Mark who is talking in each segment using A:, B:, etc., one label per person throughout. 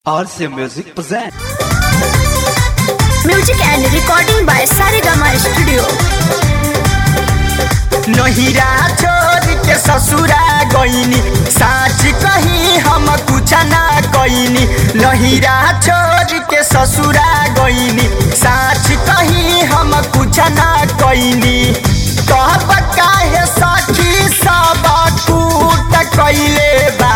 A: RC Music present.
B: Music and recording by Saregama Studio.
C: नहिरा छोड़ के ससुरा गईनी साच कही हम कुछ ना कईनी नहिरा छोड़ के ससुरा गईनी साच कही हम कुछ ना कईनी कहब काहे सखी सब कूट कइले बा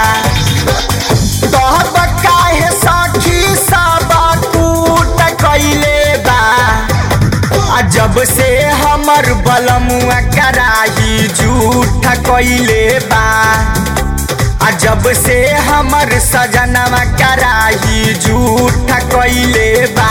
C: कहब काहे सखी सब कूट कइले बा आ जब से हमर बलमुआ कराही झूठ कइले बा आ जब से हमर सजनवा कराही झूठ कइले बा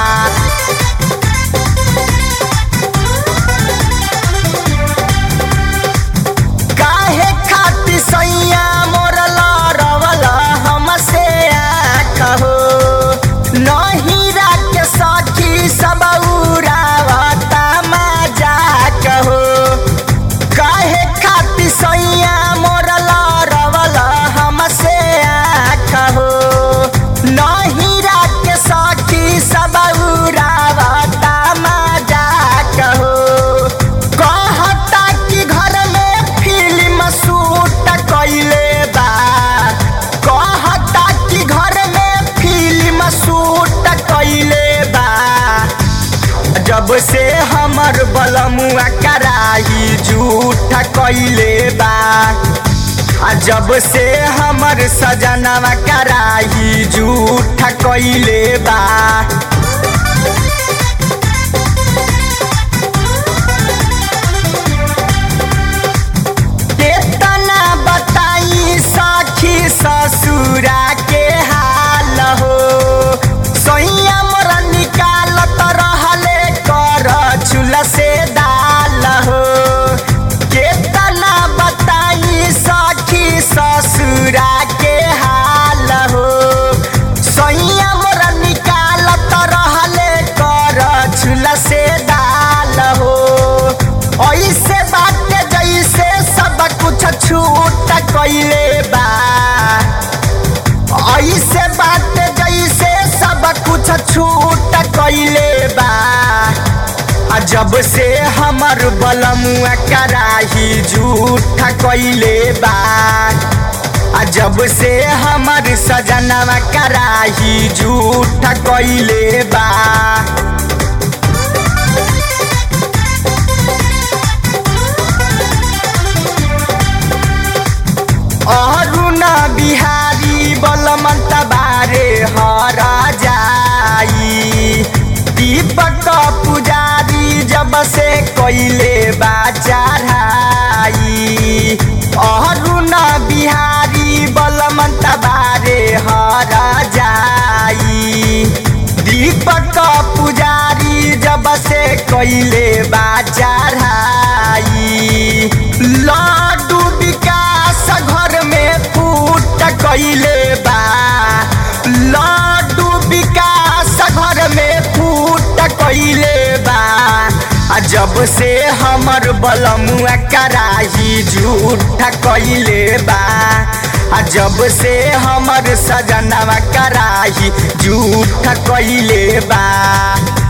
C: काहे खातिर सैया मोर लड़वल हमसे कहो नहीं के सखी सब उड़ावता मजा कहो काहे खातिर सैया मोर लड़वल हमसे कहो नहीं के सखी सब उड़ावता मजा कहो कहता कि घर में फिल्म शूट कइले बा कहता कि घर में फिल्म शूट कइले बा जब से हमर बलमुआ कराही झूठ कइले बा आ जब से हमर सजनवा कराही झूठ कइले बा केतना बताई सखी ससुरा के हाल हो सैया मोर निकालत रहले कर चूल्हा से दाल हो केतना बताई सखी ससुरा के हाल हो सैया मोर निकालत रहले कर चूल्हा से दाल हो ऐसे बात जैसे सब कुछ छूट कइले बा ऐसे बात जैसे सब कुछ छूट कइले बा आ जब से हमर बलमुआ कराही झूठ कइले बा आ जब से हमर सजनवा कराही झूठ कइले बा अरुण बिहारी बलमन्त बारे हर जाई दीपक पुजारी जब से कैले बा चढ़ाई अरुण बिहारी बलमन्त बारे हर जाई दीपक पुजारी जब से कैले बा चढ़ाई लड्डू विकास घर में फूट कैले बा लड्डू विकास घर में फूट कैले बा आ जब से हमर बलमुआ कराही झूठ कैले बा आ जब से हमर सजनवा कराही झूठ कैले बा